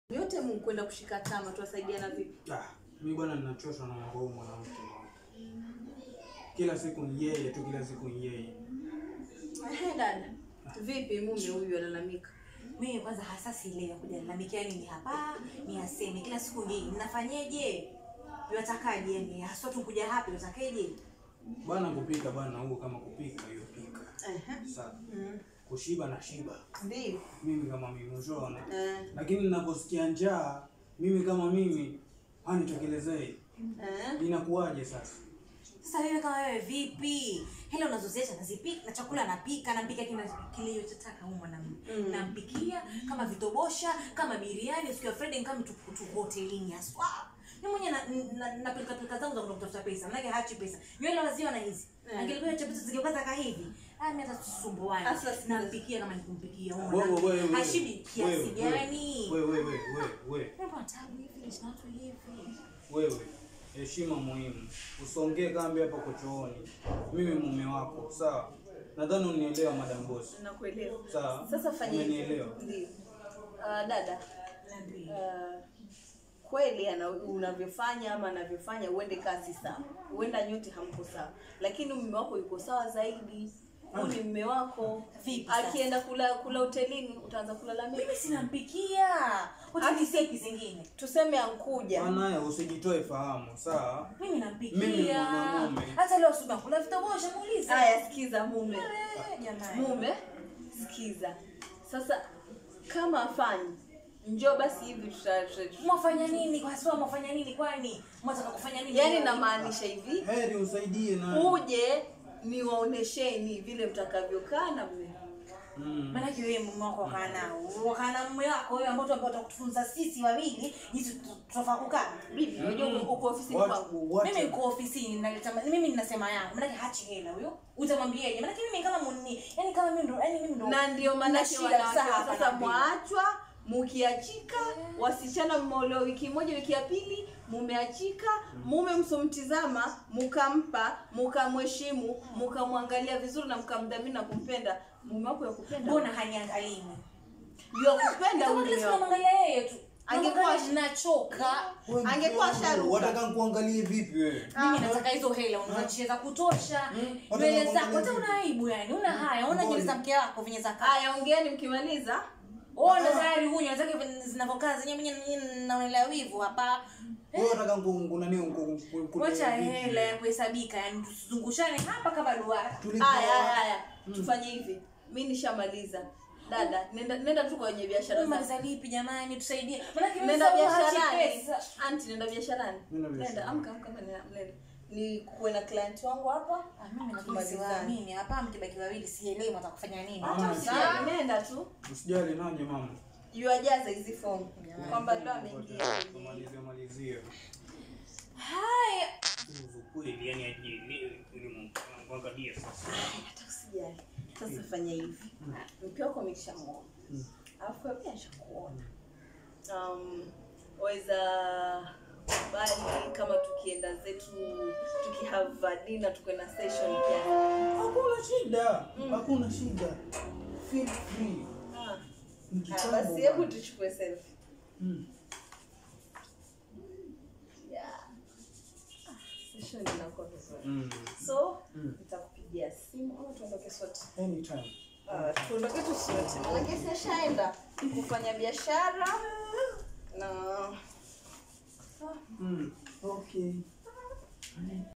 Yote mkwenda kushika tama tuwasaidiana vipi? Ah, mimi bwana ninachoshwa na mambo huyu mwanamke. Kila siku ni yeye tu, kila siku ni yeye. Ehe, dada. Vipi mume huyu alalamika? Mimi kwanza hasa sielewi kuja lalamikia nini hapa, ni aseme kila siku ni mnafanyeje? Yatakaje yani haswa tu kuja hapa yatakaje? Bwana kupika bwana huo kama kupika hiyo pika. Ehe. Sasa Mm. kushiba na shiba. Ndio. Mimi kama mimi ushaona. Eh. Lakini ninaposikia njaa, mimi kama mimi hanitokelezei. Eh. Inakuwaje sasa? Sasa wewe kama wewe vipi? Hela unazoziacha nazipika na chakula napika, nampika kile kilichotaka huyu mwanamume. Mm. Nampikia kama vitobosha, kama biriani, siku ya Friday kama tu, tu hotelini haswa. Mimi mwenyewe na, na, na pilika pilika zangu za kwenda kutafuta pesa. Maana hachi pesa. Nywele waziwa na hizi. Mm. Angelikuwa chapati zingekuwa zaka hivi. Ah, mimi hata tusumbuane. Asa sikiza. Nampikia kama nikumpikia huyu Wewe wewe mwanamume. wewe. Hashibi kiasi Wewe, gani? Wewe wewe wewe wewe. Mbona tabu hivi? Ni watu hivi. Wewe heshima muhimu, usongee kambi hapa kochooni. Mimi mume wako, sawa? Nadhani unielewa madam boss. Nakuelewa. Sawa? Sasa fanya hivi. Umenielewa? Ndio. Ah, dada. Nabii. ah, kweli ana unavyofanya ama anavyofanya uende kazi sawa. Huenda nyote hamko sawa. Lakini mume wako yuko sawa zaidi. Huyu ni mume wako. Vipi sasa? Akienda kula kula hotelini utaanza kulalamika. Mimi sinampikia. Hoteli sepi zingine. Tuseme ankuja. Mwanaye usijitoe fahamu, sawa? Mimi Mimi nampikia. mwanamume. Hata leo asubuhi nakula vitobosha muulize. Haya, sikiza mume. Eh, jamani. Mume, sikiza. Sasa kama afanyi, njoo basi hivi tuta, tuta Mwafanya nini kwa sababu mwafanya nini kwani? Mwataka kufanya nini? yaani namaanisha hivi, Heri usaidie na uje niwaonesheni vile mtakavyokaa na mume. mm. Maanake wewe mume wako wakaa nao. Wakaa na mume wako wewe ambao tu ambao utakutufunza sisi wawili jinsi tu- tutafaa kukaa. Bibi, unajua uko- uko ofisini What- kwangu. what- Mimi niko ofisini naleta mimi ninasema yangu. Maanake hachi hela huyo. Utamwambiaje? Maanake mimi kama muni, yani kama mimi ndo yani mimi ndo Na ndio maana na yake shida wanawake sana wa hapa sasa na pili. mwaachwa mukiachika, wasichana mmeolewa wiki moja, wiki ya pili mumeachika, mume msomtizama, mukampa, mukamheshimu, mukamwangalia vizuri na mkamdhamini na kumpenda mume wako ya kupenda Mbona haniangalii mimi? ya kupenda Kama mume kila siku wako. namwangalia yeye tu. Angekuwa Angekuwa nachoka. Wewe mke Angekuwa wangu, sharuka. Wataka nikuangalie vipi wewe? Mimi nataka hizo hela unacheza za kutosha. Mm. Nywele Wataka zako hata kuangalia una aibu yani. Una haya, una nywele za mke wako venye za kaa. Haya, ongeeni mkimaliza. Ona tayari huyu nywele zake venye zinavyokaa zenyewe mimi mimi naonelea wivu hapa. Wewe unataka nkunani Wacha hela ya kuhesabika yani tusizungushane hapa kama duara. Haya, haya, haya. Tufanye hivi. Mimi nishamaliza. Dada, nenda nenda tu kwenye biashara zako. Maliza lipi jamani tusaidie. Maana mimi Nenda sasa biasharani. pesa. Anti, nenda biasharani. Nenda Nenda, biasharani. amka amka amka, nenda. nenda. Ni kuwe na client wangu hapa. Ah, mimi nakuwa Tumalizane. siwaamini hapa mkibaki wawili sielewi mtakufanya nini. Ah, Hata usijali, nenda tu. Usijali naje mama. Yuajaza hizi fomu kwamba ndo ameingia. Malizia malizia. Haya. Uzu kweli yani ajielewe ili mwangalie sasa. Hata usijali. Sasa fanya hivi. Mke wako ameshamuona. Mm. Alafu wewe pia nishakuona. Um, waweza bali kama tukienda zetu tukihava dinner tukwenda session kiasi. Hakuna shida. Hakuna shida. Feel free. Ah. Ni Ah, kitambo basi hebu bwana. tuchukue selfie. Mm. Yeah. Ah, session inakuwa vizuri. Mm. So, Mm. nitakupigia simu ama tuondoke sote. Anytime. Ah, tuondoke tu sote. Maana sishaenda kufanya biashara na Mm. Okay.